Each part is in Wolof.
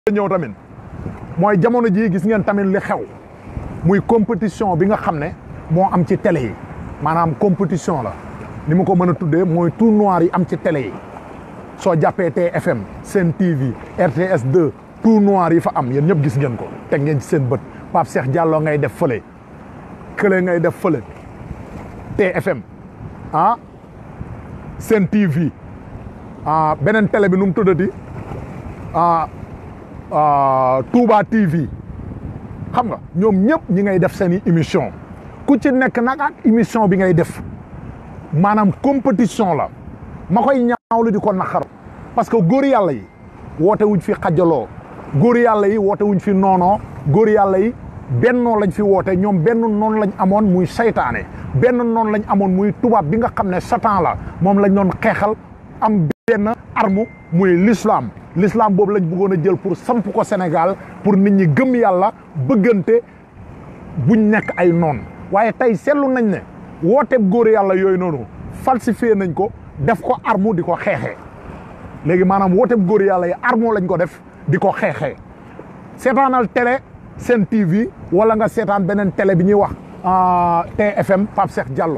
ñëw tamit mooy jamono jii gis ngeen tamit li xew muy compétition bi nga xam ne moo am ci télé yi maanaam compétition la ni ma ko mën a tuddee mooy tout noir yi am ci télé yi soo jàppee TFM Sen TV RTS 2 tout noir yi fa am yéen ñëpp gis ngeen ko teg ngeen ci seen bët Pape Cheikh Diallo ngay def fële kële ngay def fële TFM ah Sen TV ah beneen télé bi nu mu tuddati ah Touba TV xam nga ñoom ñëpp ñi ngay def seen i émission ku ci nekk nag ak émission bi ngay def maanaam compétition la ma koy ñaawlu di ko naqar parce que góor yàlla yi woote wuñ fi xajaloo góor yàlla yi woote wuñ fi noonoo góor yàlla yi bennoo lañ fi woote ñoom benn noonu lañ amoon muy saytaane benn noonu lañ amoon muy tubaab bi nga xam ne satan la moom lañ doon xeexal am benn arme muy l'islam l'islam boobu lañ bëggoon a jël pour samp ko Sénégal pour nit ñi gëm yàlla bëggante buñ nekk ay noon waaye tey seetlu nañ ne wooteeb góor yàlla yooyu noonu falsifié nañ ko def ko arme di ko xeexee léegi maanaam wooteeb góor yàlla yi arme lañ ko def di ko xeexee seetaanal télé Sen TV wala nga seetaan beneen télé bi ñuy wax TFM Pape Cheikh Diallo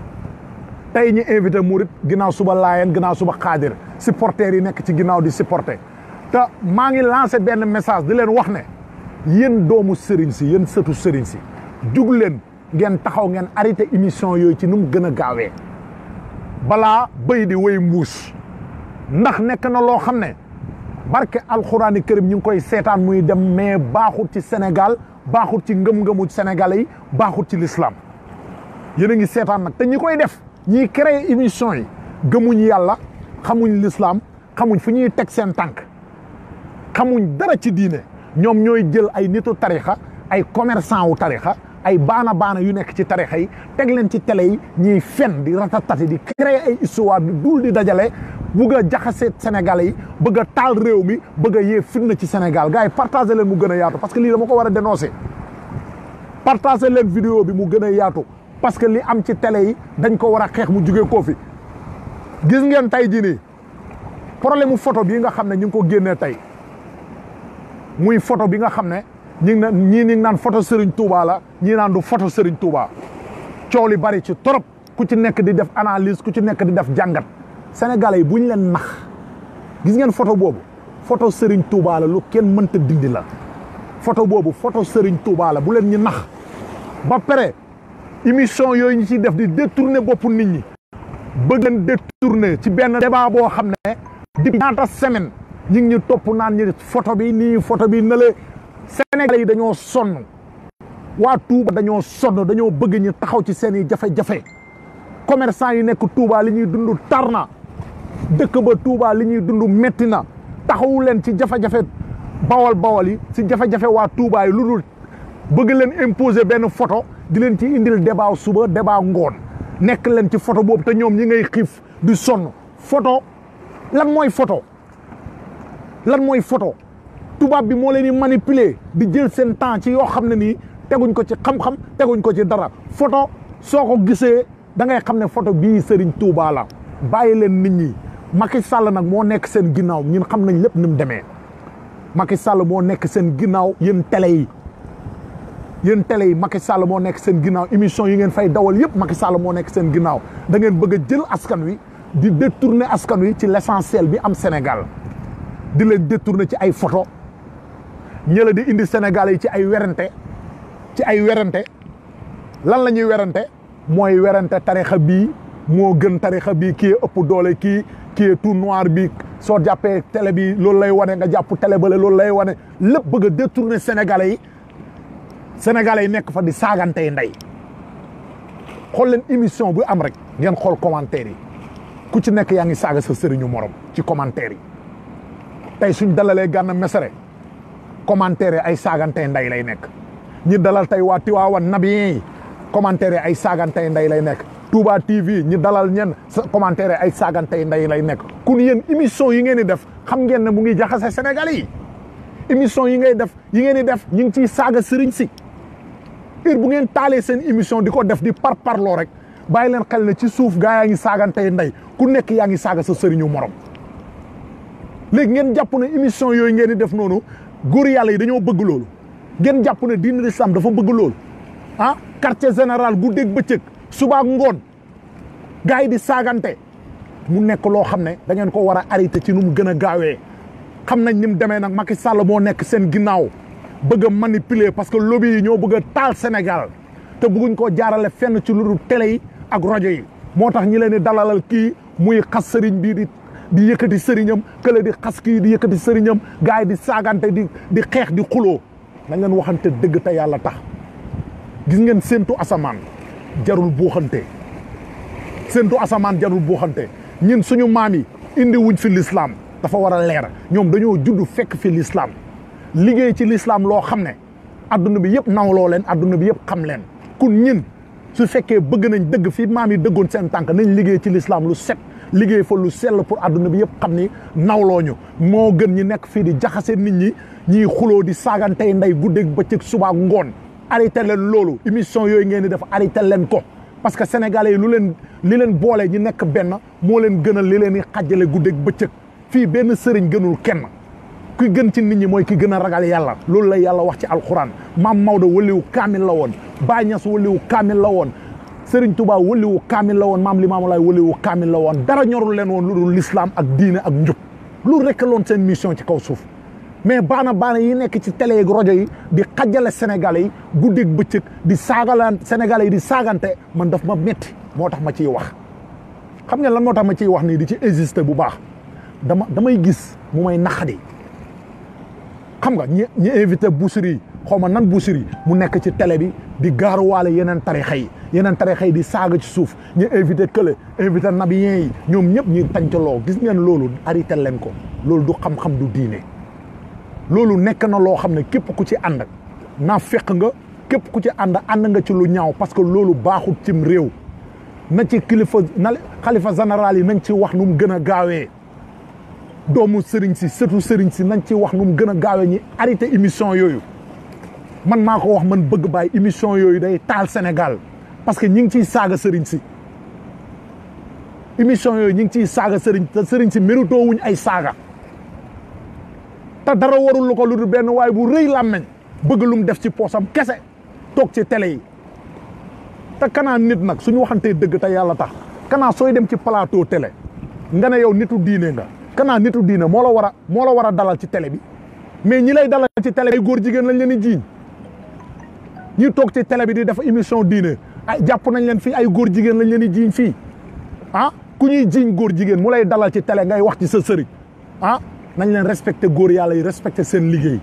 tey ñi invité Murit ginnaaw suba Laayeen ginnaaw suba Xaadir supporters yi nekk ci ginnaaw di supporter te maa ngi lancé benn message di leen wax ne yéen doomu sëriñ si yéen sëtu sëriñ si jug leen ngeen taxaw ngeen arrêté émission yooyu ci nu mu gën a gaawee balaa bëy di wéy mbuus ndax nekk na loo xam ne barke alxuraani kërim ñu ngi koy seetaan muy dem mais baaxul ci Sénégal baaxul ci ngëm-ngëmu Sénégalais yi baaxul ci l'islam yéen a ngi seetaan nag te ñi koy def ñiy créé émission yi gëmuñ yàlla xamuñ l'islam xamuñ fu ñuy teg seen tànk xamuñ dara ci diine ñoom ñooy jël ay nitu tarixa ay commerçant wu tarixa ay baana baana yu nekk ci tarixa yi teg leen ci télé yi ñuy fen di ratatati di créer ay histoire di dul di dajale bugg a jaxase Sénégalais yi bëgg a taal réew mi bëgg a yee fitna ci Sénégal gars yi partagé leen mu gën a yaatu parce que lii dama ko war a dénoncer partagé leen vidéo bi mu gën a yaatu parce que li am ci télé yi dañ ko war a xeex mu jugee koo fi gis ngeen tey jii nii problème mu photo bii nga xam ne ñu ngi ko génnee tey muy photo bi nga xam ne ñi ngi naan ñii ni naan photo Serigne Touba la ñii naan du photo Serigne Touba coow li bari ci trop ku ci nekk di def analyse ku ci nekk di def jàngat sénégalais yi bu ñu leen nax gis ngeen photo boobu photo Serigne Touba la lu kenn mënta dindi la photo boobu photo Serigne Touba la bu leen ñu nax ba pare émission yooyu ñu ciy def di détourner boppu nit ñi bëgg leen détourner ci benn débat boo xam ne di ñaata semaine ñi ngi ñu topp naan ñi photo bi nii photo bi na le Sénégalais yi dañoo sonn waa Touba dañoo sonn dañoo bëgg ñu taxaw ci seen i jafe-jafe commerçant yi nekk Touba li ñuy dund tar na dëkk ba Touba li ñuy dund metti na taxawu leen ci jafe-jafe bawal bawal yi ci jafe-jafe waa Touba yi lu dul bëgg leen imposer benn photo di leen ci indil débat suba débat ngoon nekk leen ci photo boobu te ñoom ñi ngay xiif di sonn photo lan mooy photo lan mooy photo tubaab bi moo leen di manipuler di jël seen temps ci yoo xam ne nii teguñ ko ci xam-xam teguñ ko ci dara photo soo ko gisee da ngay xam ne photo bii Serigne Touba la bàyyi leen nit ñi Macky Sall nag moo nekk seen ginnaaw ñun xam nañ lépp ni mu demee Macky Sall moo nekk seen ginnaaw yéen télé yi yéen télé yi Macky Sall moo nekk seen ginnaaw émission yi ngeen fay dawal yëpp Macky Sall moo nekk seen ginnaaw da ngeen bëgg a jël askan wi di détourner askan wi ci l'essentiel bi am Sénégal di leen détourner ci ay photo ñëla di indi Sénégal yi ci ay werante ci ay werante lan la ñuy werante mooy werante tarixa bii moo gën tarixa bii kii ëpp doole kii kii tout noir bi soo jàppee télé bi loolu lay wane nga jàpp télé bale loolu lay wane lépp bëgg a détourner Sénégalais yi Sénégalais yi nekk fa di saagantey ndey xool leen émission bu am rek ngeen xool commentaire yi ku ci nekk yaa ngi saaga sa sëriñu morom ci commentaire yi tey suñ dalalee Gana Messere commentaire yi ay saagantey ndey lay nekk ñi dalal tey waa Tiwaawan nabiyen yi commentaire yi ay saagantey ndey lay nekk Touba TV ñi dalal ñenn commentaire yi ay saagantey ndey lay nekk kun yéen émission yi ngeen di def xam ngeen ne mu ngi jaxase Sénégalais yi émission yi ngay def yi ngeen di def ñu ngi ciy saaga sëriñ si heure bu ngeen taalee seen émission di ko def di par parloo rek bàyyi leen xel ne ci suuf gaa yaa ngi saagantey ndey ku nekk yaa ngi saaga sa sëriñu morom léegi ngeen jàpp ne émission yooyu ngeen di def noonu góor yàlla yi dañoo bëgg loolu ngeen jàpp ne diine l'islam dafa bëgg loolu ah quartier général guddeeg bëccëg suba ak ngoon gars yi di saagante mu nekk loo xam ne da ngeen ko war a arrêté ci nu mu gën a gaawee xam nañ ni mu demee nag Macky Sall moo nekk seen ginnaaw bëgg a manipuler parce que lobby yi ñoo bëgg a taal Sénégal te bëgguñ koo jaarale fenn ci lu dul télé yi ak rajo yi moo tax ñi leen di dalalal kii muy xas sëriñ bii di di yëkkati sëriñam kële di xas kii di yëkkati sëriñam gars yi di saagante di di xeex di xuloo nañ leen waxante dëgg te yàlla tax gis ngeen séentu asamaan jarul buuxante séentu asamaan jarul buuxante ñun suñu maam yi indi wuñ fi l'islam dafa war a leer ñoom dañoo judd fekk fi l'islam liggéey ci l'islam loo xam ne adduna bi yëpp nawloo leen adduna bi yëpp xam leen kun ñin su fekkee bëgg nañ dëgg fi maam yi dëggoon seen tànk nañ liggéey ci l'islam lu set liggéey fa lu sell pour adduna bi yëpp xam ni nawloo ñu moo gën ñi nekk fii di jaxase nit ñi ñiy xuloo di saagantey ndey guddeeg bëccëg suba ngoon arrêté leen loolu émission yooyu ngeen di def arrêté leen ko parce que sénégalais yi lu leen li leen boole ñi nekk benn moo leen gënal li leen di xajjale guddeeg bëccëg fii benn sëriñ gënul kenn ki gën ci nit ñi mooy ki gën a ragal yàlla loolu la yàlla wax ci alxuraan maam Maodo waliwu kaamil la woon Baay Ñas waliwu kaamil la woon Sëriñ Tuubaa waliwu kaamil la woon maam Limaamu Laay waliwu kaamil la woon dara ñorul leen woon lu dul l'islam ak diine ak njub loolu rekk loon seen mission ci kaw suuf mais baana baana yi nekk ci télé ak rajo yi di xajjale sénégalais yi guddeeg bëccëg di saagalaan sénégalais yi di saagante man daf ma metti moo tax ma ciy wax xam nga lan moo tax ma ciy wax nii di ci exister bu baax dama damay gis mu may naqadi xam nga ñi ñi invité Boussiri yi xaw ma nan Boussiri mu nekk ci télé bi di gaaruwaale yeneen tarixa yi yeneen tarixa yi di saaga ci suuf ñu invité kële invité nabiyen yi ñoom ñëpp ñuy tàncaloo gis ngeen loolu arrêté leen ko loolu du xam-xam du diine loolu nekk na loo xam ne képp ku ci ànd naa fekk nga képp ku ci ànd ànd nga ci lu ñaaw parce que loolu baaxul cim réew na ci kilifa na xalifa général yi nañ ci wax nu mu gën a gaawee doomu sëriñ si sëtu sëriñ si nañ ci wax nu mu gën a gaawee ñi arrêté émission yooyu man maa ko wax man bëgg bàyyi émission yooyu day taal Sénégal parce que ñi ngi ciy saaga sëriñ si émission yooyu ñi ngi ciy saaga sëriñ te sëriñ si méritoo wuñ ay saaga te dara warul lu ko lu dul benn waaye bu rëy làmmeñ bëgg lu mu def ci poosam kese toog ci télé yi te kanaa nit nag suñu waxantee dëgg te yàlla tax kanaa sooy dem ci plateau télé nga ne yow nitu diine nga kanaa nitu diine moo la war a moo la war a dalal ci télé bi mais ñi lay dalal ci télé ay góor jigéen lañ leen di jiiñ ñi toog ci télé bi di def émission diine ay jàpp nañ leen fii ay góor jigéen lañ leen di jiiñ fii ah ku ñuy jiiñ góor jigéen mu lay dalal ci télé ngay wax ci sa sëriñ ah nañ leen respecté góor yàlla yi respecté seen liggéey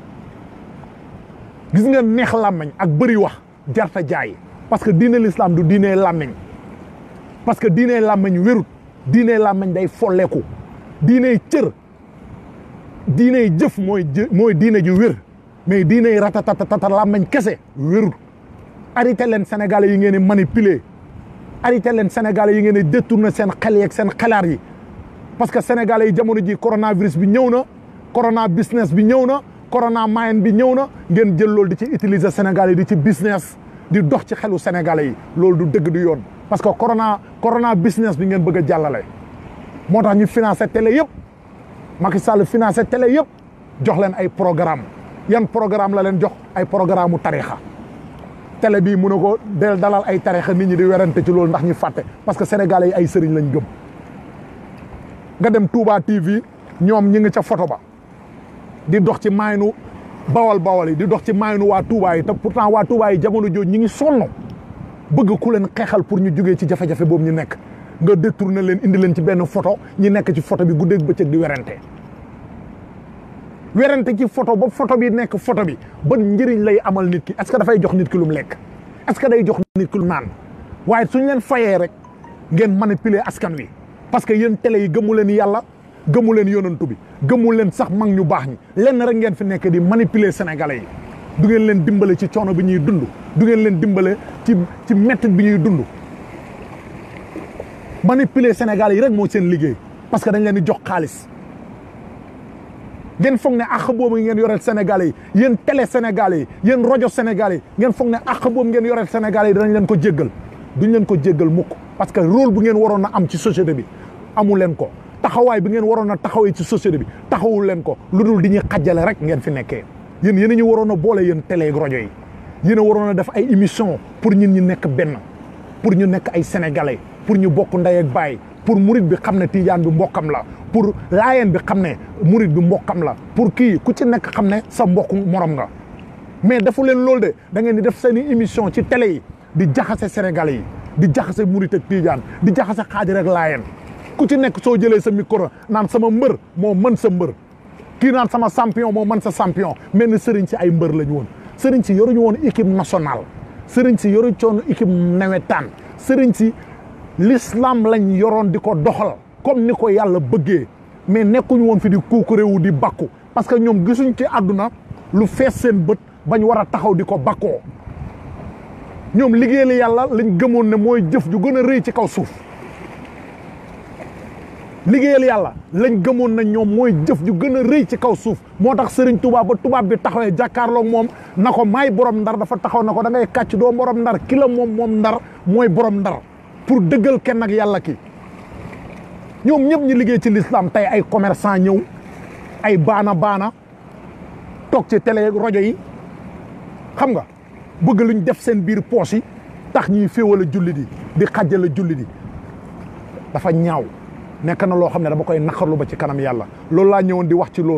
gis nga neex làmmeñ ak bëri wax jarta jaay parce que diine l'islam du diine làmmeñ parce que diine làmmeñ wérut diine làmmeñ day folleeku diine cër diine jëf mooy mooy diine ju wér mais diine ratatatata làmmeñ kese wérut arrêté leen sénégalais yi ngeen di manipuler arrêté leen sénégalais yi ngeen di détourner seen xel yeeg seen xelaat yi parce que sénégalais yi jamono ji coronavirus bi ñëw na corona business bi ñëw na corona mayen bi ñëw na ngeen jël loolu di ci utiliser sénégalais yi di ci business di dox ci xelu sénégalais yi loolu du dëgg du yoon parce que corona corona business bi ngeen bëgg a jàllale moo tax ñu financé télé yëpp Macky Sall financé télé yëpp jox leen ay programme yan programme la leen jox ay programme mu tarixa télé bii mun na ko del dalal ay tarixa nit ñi di werante ci loolu ndax ñu fàtte parce que sénégalais yi ay sëriñ lañ gëm nga dem Touba TV ñoom ñi ngi ca photo ba di dox ci maaynu bawal bawal yi di dox ci maaynu waa Touba yi te pourtant waa Touba yi jamono jooju ñi ngi sonn bëgg ku leen xeexal pour ñu jógee ci jafe-jafe boobu ñu nekk nga détourné leen indi leen ci benn photo ñi nekk ci photo bi guddeeg bëccëg di werante werante ci photo ba photo bi nekk photo bi ban njëriñ lay amal nit ki est-ce que dafay jox nit ki lu mu lekk est-ce que day jox nit ki lu naan waaye suñ leen fayee rek ngeen manipuler askan wi parce que yéen télé yi gëmu leen yàlla gëmu leen yonantu bi gëmu leen sax mag ñu baax ñi lenn rek ngeen fi nekk di manipuler sénégalais yi du ngeen leen dimbale ci coono bi ñuy dund du ngeen leen dimbale ci ci mettit bi ñuy dund manipuler sénégalais yi rek moo seen liggéey parce que dañ leen di jox xaalis ngeen foog ne àq boobu ngeen yoreel sénégalais yi yéen télé sénégalais yi yéen rajo sénégalais yi ngeen foog ne àq boobu ngeen yoreel sénégalais yi danañ leen ko jéggal duñ leen ko jéggal mukk parce que rôle bu ngeen waroon a am ci société bi amu leen ko te taxawaay bi ngeen waroon a taxawee ci société bi taxawul leen ko lu dul di ñuy xajjale rek ngeen fi nekkee yéen yéen a ñu waroon a boole yéen télé ak rajo yi yéen a waroon a def ay émission pour ñun ñu nekk benn pour ñu nekk ay sénégalais pour ñu bokk ndey ak baay pour murit bi xam ne tijaan bi mbokkam la pour laayeen bi xam ne murit bi mbokkam la pour kii ku ci nekk xam ne sa mbokku morom nga mais defu leen loolu de da ngeen di def seen i émission ci télé yi di jaxase sénégalais yi di jaxase murit ak tijaan di jaxase xaadir ak laayeen ku ci nekk soo jëlee sa micro naan sama mbër moo mën sa mbër kii naan sama champion moo mën sa champion mel ni sëriñ si ay mbër lañu woon sëriñ si yoruñu woon équipe nationale sëriñ si yoruñu woon équipe nawetaan sëriñ si l'islam lañ yoroon di ko doxal comme ni ko yàlla bëggee mais nekkuñu woon fi di kuukuréewu di bakku parce que ñoom gisuñ ci àdduna lu fees seen bët bañ war a taxaw di ko bakkoo ñoom liggéeyal yàlla lañ gëmoon ne mooy jëf ju gën a rëy ci kaw suuf liggéeyal yàlla lañ gëmoon na ñoom mooy jëf ju gën a rëy ci kaw suuf moo tax Serigne Touba ba tubaab bi taxawee jàkkaarloog moom na ko maay borom ndar dafa taxaw na ko da ngay kàcc doo borom ndar ki la moom moom ndar mooy borom ndar pour dëggal kenn ak yàlla ki ñoom ñëpp ñu liggéey ci l'islam tey ay commerçant ñëw ay baana baana toog ci télé rajo yi xam nga bëgg luñ def seen biir poche yi tax ñuy féewal a julli di di xàjjal a julli di dafa ñaaw nekk na loo xam ne dama koy naqarlu ba ci kanam yàlla loolu laa ñëwoon di wax ci loolu